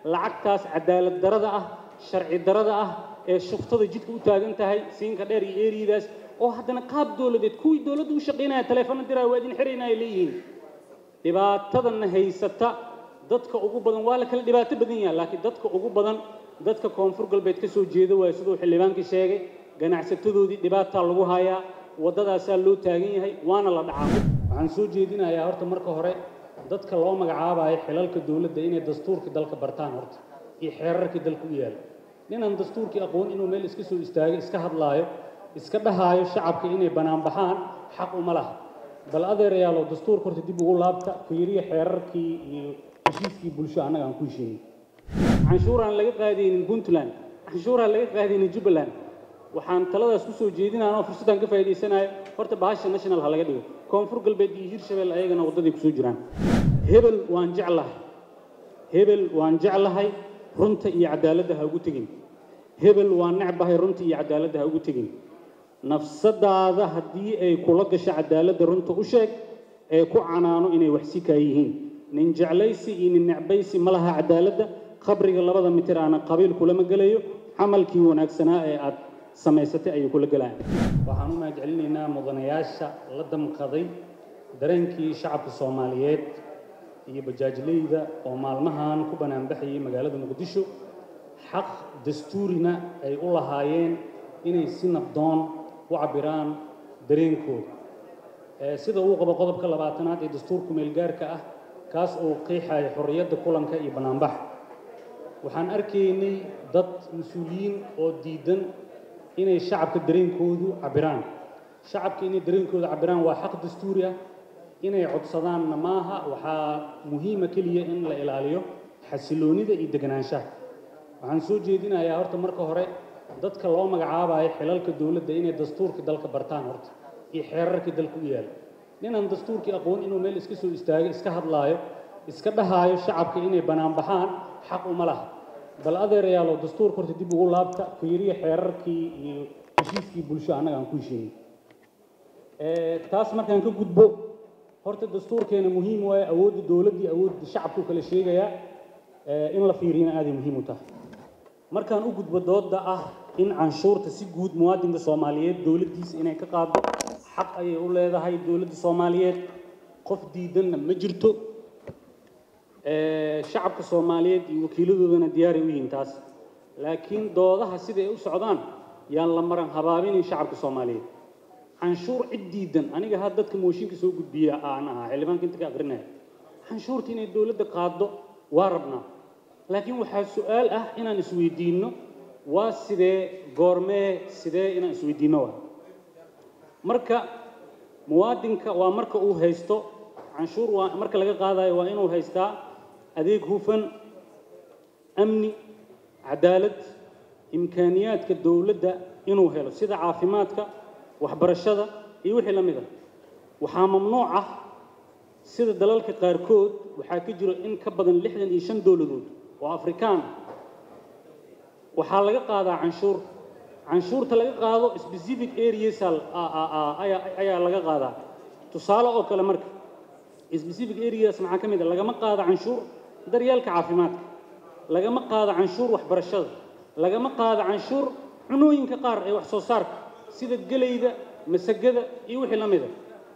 lacagtaas cadaalad darada ah sharci darada ah ee shuftada jidka u taagan tahay siinka dheer iyo eeridaas oo haddana qaab dowladeed kuwii dowladda u shaqaynaya taleefano diraya waa idin xiraynaya leeyihiin dhibaatadanna haysata dadka ugu badan waa la kala dhibaato badan yahay laakiin dadka ugu badan dadka koonfur galbeed ka soo jeeda waayo siduu xildhibaankii sheegay ganacsatadoodii dhibaataa lagu hayaa waddadaasaa loo taagan yahay waana la dhacaa waxaan soo jeedinayaa horta marka hore dadka loo magacaabayo xilalka dowladda inay dastuurka dalka bartaan horta iyo xeerarkii dalka u yaala ninaan dastuurkii aqoon inuu meel iska soo istaago iska hadlaayo iska dhahaayo shacabka inay banaanbaxaan xaq uma laha bal adeerayaalow dastuurka horta dib ugu laabta fiiriya xeerarkii iyo heshiiskii bulsho annaga aan ku heshiinay canshuuraan laga qaadaynin puntland canshuuraan laga qaadaynin jubbaland waxaan taladaas ku soo jeedinaa oo fursaddan ka faa'iidaysanayo horta bahasha national ha laga dhigo koonfur galbeed iyo hirshabelle ayagana waddaday kusoo jiraan hebel waan jeclahay hebel waan jeclahay runta iyo cadaaladda ha ugu tegin hebel waan necbahay runta iyo cadaaladda ha ugu tegin nafsadaada haddii ay kula gasho cadaaladda runta u sheeg ee ku canaano inay waxsi kaa yihiin nin jeclaysi iyo nin necbaysi ma laha cadaaladda qabriga labada mitir aana qabiil kulama gelayo camalkii wanaagsanaa ee aad samaysatay ayuu kula gelayaan waxaan u mahadcelinaynaa mudanayaasha la damqaday dareenkii shacabka soomaaliyeed iyo bajaajleyda oo maalmahan ku banaanbaxayay magaalada muqdisho xaq dastuurina ay u lahaayeen inay si nabdoon u cabbiraan dareenkooda sida uu qabo qodobka labaatanaad ee dastuurka meelgaarka ah kaas oo qeexaya xorriyadda kulanka iyo bannaanbaxa waxaan arkaynay dad mas-uuliyiin oo diidan inay shacabka dareenkoodu cabbiraan shacabka inay dareenkooda cabbiraan waa xaq dastuuri ah inay codsadaanna maaha waxaa muhiima keliya in la ilaaliyo xasiloonida iyo deganaanshaha waxaan soo jeedinayaa horta marka hore dadka loo magacaabayo xilalka dowladda inay dastuurka dalka bartaan horta iyo xeerarkii dalka u yaala ninaan dastuurkii aqoon inuu meel iska soo istaago iska hadlaayo iska dhahaayo shacabka inay banaanbaxaan xaq uma laha bal adeerayaalow dastuurka horta dib ugu laabta fiiriya xeerarkii iyo heshiiskii bulsho annaga aan ku heshiinay taas markaan ka gudbo horta dastuurkeena muhiim waaye awoodda dowladdii awoodda shacabku kala sheegayaa in la fiiriyana aaday muhiim u tahay markaan u gudbo doodda ah in canshuurta si guud muwaadinka soomaaliyeed dowladdiisa inay ka qaado xaq ayay u leedahay dowladda soomaaliyeed qof diidanna ma jirto shacabka soomaaliyeed iyo wakiiladoodana diyaaray u yihiin taas laakiin doodaha siday u socdaan yaan la maran habaabinin shacabka soomaaliyeed canshuur cid diidan aniga ha dadka mooshinka soo gudbiya aan ahaa xildhibaanka inta ka aqrinaya canshuurta inay dowladda qaaddo waa rabnaa laakiin waxaa su-aal ah inaan isweydiinno waa sidee goormee sidee inaan isweydiinno waa marka muwaadinka waa marka uu haysto canshuur waa marka laga qaadayo waa inuu haystaa adeeg hufan amni cadaalad imkaaniyaadka dowladda inuu helo sida caafimaadka waxbarashada iyo wixii la mid ah waxaa mamnuuc ah sida dalalka qaarkood waxaa ka jiro in ka badan lixdan iyo shan dowladood oo afrikaan ah waxaa laga qaadaa canshuur canshuurta laga qaado specific areas ayaa laga qaadaa tusaale oo kale marka specific areas maxaa ka mid a lagama qaado canshuur daryeelka caafimaadka lagama qaado canshuur waxbarashada lagama qaado canshuur cunooyinka qaar ee wax soo saarka sida gelayda masagada iyo wixii la mida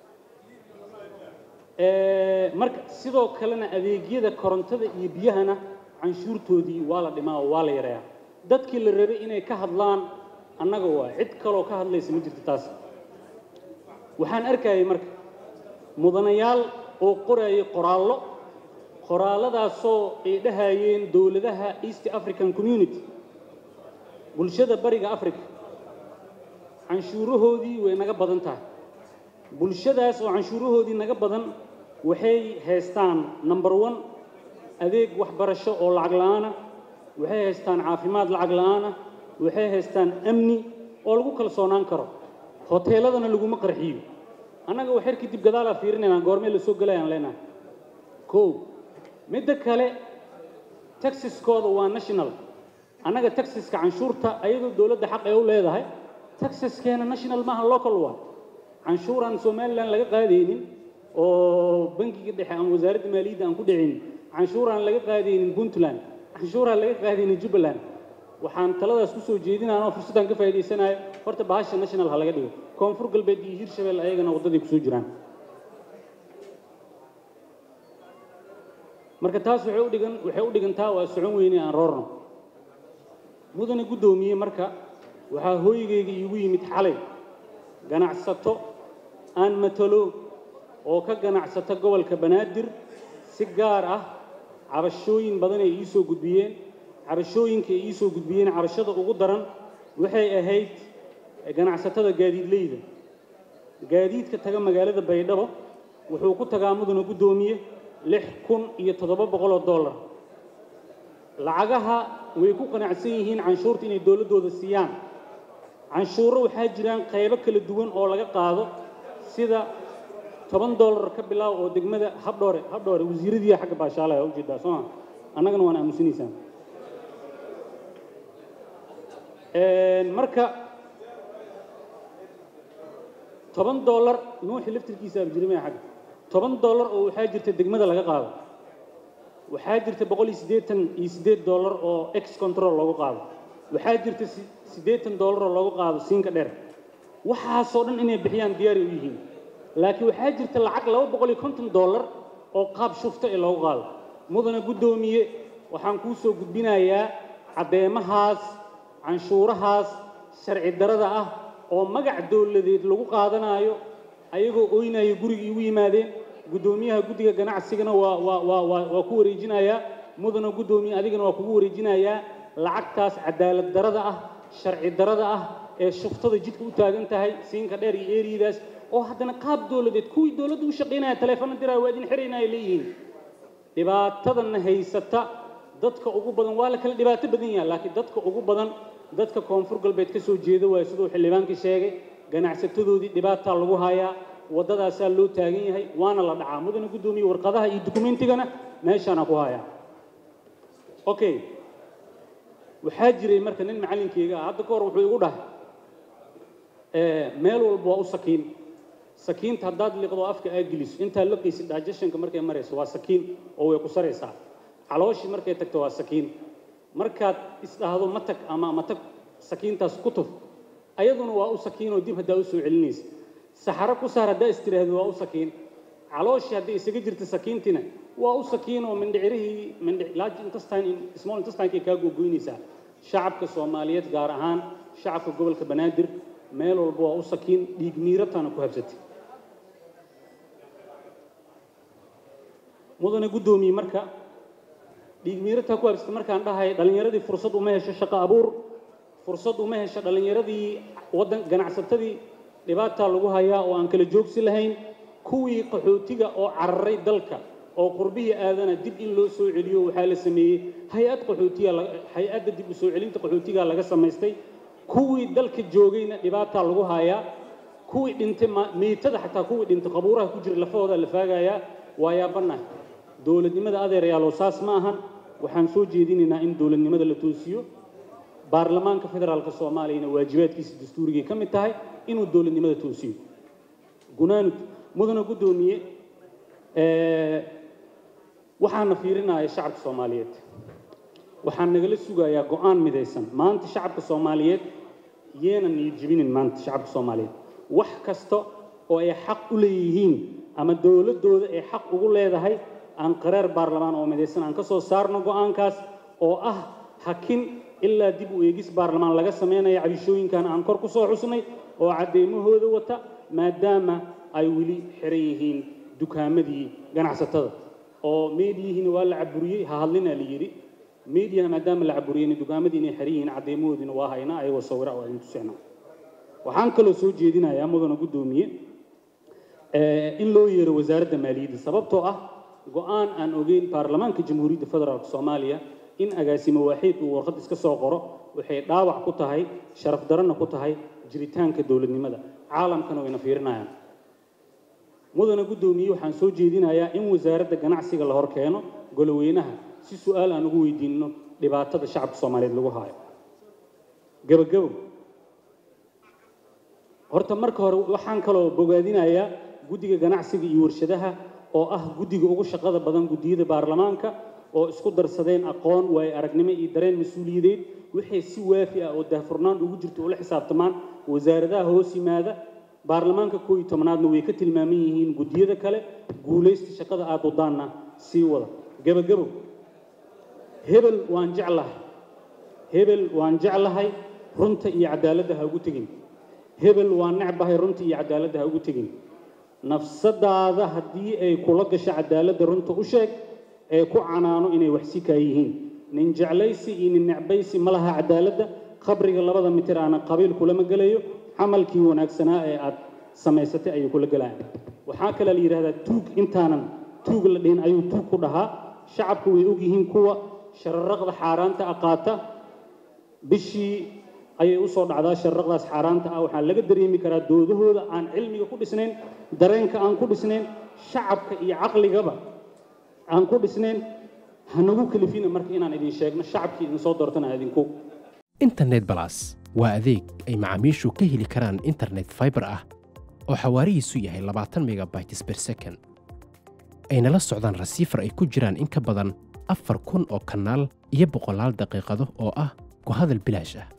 marka sidoo kalena adeegyada korontada iyo biyahana canshuurtoodii waa la dhimaa oo waa la yareeyaa dadkii la rabay inay ka hadlaan annaga waa cid kaloo ka hadlaysa ma jirto taas waxaan arkayay marka mudanayaal oo qorayay qoraallo qoraalladaasoo ay dhahayeen dowladaha east african community bulshada bariga africa canshuurahoodii way naga badan tahay bulshadaas oo canshuurahoodii naga badan waxay haystaan number one adeeg waxbarasho oo lacag la-aana waxay haystaan caafimaad lacag la-aana waxay haystaan amni oo lagu kalsoonaan karo hoteeladana laguma qarxiyo annaga waxyar kadib gadaalaa fiirinaynaa goormee la soo gelayaan leenahay kow midda kale taxiskooda waa national annaga taxiska canshuurta ayadoo dowladda xaq ee u leedahay taxaskeena national maaha local waa canshuuraan somalilan laga qaadaynin oo bangiga dhexe ama wasaaradda maaliyadda aan ku dhicin canshuuraan laga qaadaynin puntland canshuuraha laga qaadayna jubbaland waxaan taladaas ku soo jeedinaya oo fursaddan ka faa'iidaysanayo horta bahasha national ha laga dhigo koonfur galbeed iyo hirshabelle ayagana waddaday kusoo jiraan marka taas waxay u dhigan waxay u dhigantaa waa socon weyne aan roorno mudane guddoomiye marka waxaa hooygayga iigu yimid xalay ganacsato aan matalo oo ka ganacsata gobolka banaadir si gaar ah cabashooyin badan ay ii soo gudbiyeen cabashooyinka ay ii soo gudbiyeen cabashada ugu daran waxay ahayd ganacsatada gaadiidleyda gaadiidka taga magaalada baydhabo wuxuu ku tagaa mudane guddoomiye lix kun iyo toddoba boqol oo dollar lacagaha way ku qanacsan yihiin canshuurta inay dowladdooda siiyaan canshuuro waxaa jiraan qaybo kala duwan oo laga qaado sida toban dollar ka bilaaw oo degmada habdhoore habdhoore wasiiradiiya xagga baashaalaha u jeedaa soo ma annagana waan aamusinaysaan marka toban dollar nuuxi laftirkiisa abjirimaya xagga toban dollar oo waxaa jirta degmada laga qaado waxaa jirta boqol iyo siddeetan iyo siddeed dollar oo ex control loogu qaado waxaa jirta siddeetan dollar oo loogu qaado siinka dheer waxaasoo dhan inay bixiyaan diyaari u yihiin laakiin waxaa jirta lacag laba boqol iyo konton dollar oo qaab shufta ee loogu qaado mudane guddoomiye waxaan kuu soo gudbinayaa caddeemahaas canshuurahaas sharci darada ah oo magac dowladeed lagu qaadanaayo ayagoo oynaya guriga igu yimaadeen guddoomiyaha guddiga ganacsigana waa waa waa waa waa ku wareejinayaa mudana guddoomiye adigana waa kugu wareejinayaa lacagtaas cadaalad darada ah sharci darada ah ee shuftada jidka u taagan tahay siinka dheer iyo eeriyidaas oo haddana qaab dowladeed kuwii dowladda u shaqaynaya taleefano diraya waa idin xirayna ay leeyihiin dhibaatadanna haysata dadka ugu badan waa la kala dhibaato badan yahay laakiin dadka ugu badan dadka koonfur galbeed ka soo jeeda waayo siduu xildhibaankii sheegay ganacsatadoodii dhibaataa lagu hayaa waddadaasaa loo taagan yahay waana la dhacaa mudane guddoomiye warqadaha iyo dukumentigana meeshaana ku hayaa okay waxaa jiray marka nin macallinkeyga ah hadda ka hor wuxuu igu dhahay meel walba waa u sakiin sakiinta haddaad liqdo afka aa geliso intaad laqaysid digestionka markay marayso waa sakiin oo way ku saraysaa calooshii markay tagto waa sakiin markaad isdhaahdo ma tag ama ma tag sakiintaas ku tuf ayaduna waa u sakiinoo dib haddaa u soo celinaysa saxaro ku saar haddaa istiraahdo waa u sakiin calooshii hadday isaga jirta sakiintina waa u sakiin oo mindhicirihii mindhic large intestine small intestinekay kaa googoynaysaa shacabka soomaaliyeed gaar ahaan shacabka gobolka banaadir meel walba waa u sakiin dhiig miirataana ku habsatay mudane guddoomiye marka dhiig miirataa ku habsatay markaan dhahay dhallinyaradii fursad uma hesho shaqo abuur fursad uma hesho dhallinyaradii waddan ganacsatadii dhibaataa lagu hayaa oo aan kala joogsi lahayn kuwii qaxootiga oo cararay dalka oo qurbihii aadana dib in loo soo celiyo waxaa la sameeyey hay-ad qaxootiya hay-adda dib u soo celinta qaxootiga laga samaystay kuwii dalka joogayna dhibaataa lagu hayaa kuwii dhintay miitada xataa kuwii dhintay qabuuraha ku jira lafahooda la faagayaa waa yaabanahay dowladnimada adeerayaalow saas ma ahan waxaan soo jeedinaynaa in dowladnimada la toosiyo baarlamaanka federaalka soomaaliyana waajibaadkiisa dastuurigay ka mid tahay inuu dowladnimada toosiyo gunaanud mudana guddoomiye waxaana fiirinaya shacabka soomaaliyeed waxaan nagala sugayaa go-aan midaysan maanta shacabka soomaaliyeed yeenan iyo jibinin maanta shacabka soomaaliyeed wax kasta oo ay xaq u leeyihiin ama dowladdooda ay xaq ugu leedahay aan qaraar baarlamaan oo midaysan aan ka soo saarno go-aankaas oo ah hakin ilaa dib u eegis baarlamaan laga sameynaya cabishooyinkan aan kor ku soo xusnay oo caddeymahooda wata maadaama ay weli xiran yihiin dukaamadii ganacsatada oo meediyihiina waa la caburiyey ha hadlinaa la yidhi meediyaha maadaama la caburiyeyna dukaamadii inay xiran yihiin cadeymahoodiina waa haynaa ayagoo sawira oo idin tuseenaa waxaan kaloo soo jeedinayaa mudana guddoomiye in loo yeero wasaaradda maaliyadda sababtoo ah go-aan aan ogeyn baarlamaanka jamhuuriyadda federaalk soomaaliya in agaasimo waaxiid uu warqad iska soo qoro waxay dhaawac ku tahay sharaf darana ku tahay jiritaanka dowladnimada caalamkana wayna fiirinayaan mudana guddoomiye waxaan soo jeedinayaa in wasaaradda ganacsiga la hor keeno goloweynaha si su-aal aan ugu weydiinno dhibaatada shacabka soomaaliyeed lagu haayo gabagabo horta marka hore waxaan kaloo bogaadinayaa guddiga ganacsiga iyo warshadaha oo ah guddiga ugu shaqada badan guddiyada baarlamaanka oo isku darsadeen aqoon waayo aragnimo iyo dareen mas-uuliyadeed waxay si waafi ah oo daahfurnaan ugu jirto ula xisaabtamaan wasaaradaha hoos yimaada baarlamaanka koob iyo tobnaadna way ka tilmaaman yihiin guddiyada kale guulaysta shaqada aad wadaanna sii wada gebagabo hebel waan jeclahay hebel waan jeclahay runta iyo cadaaladda ha ugu tegin hebel waan necbahay runta iyo cadaaladda ha ugu tegin nafsadaada haddii ay kula gasho cadaaladda runta u sheeg ee ku canaano inay waxsi kaa yihiin nin jeclaysi iyo nin necbaysi ma laha cadaaladda qabriga labada mitir aana qabiil kulama gelayo camalkii wanaagsanaa ee aad samaysatay ayuu kula gelayaan waxaa kale la yidhahdaa tuug intaanan tuug la dhihin ayuu tuug ku dhahaa shacabku way ogyihiin kuwa shararaqda xaaraanta ah qaata bishii ayay u soo dhacdaa shararaqdaas xaaraanta ah waxaa laga dareemi karaa doodahooda aan cilmiga ku dhisnayn dareenka aan ku dhisnayn shacabka iyo caqligaba aan ku dhisnayn hanagu kalifina marka inaan idin sheegno shacabkii idin soo doortana idinku internet balas waa adeeg ay macaamiishu ka heli karaan internet fiber ah oo xawaarihiisu yahay labaatan megabytes per second ayna la socdaan rasiifar ay ku jiraan in ka badan afar kun oo kanaal iyo boqolaal daqiiqado oo ah ku hadal bilaash ah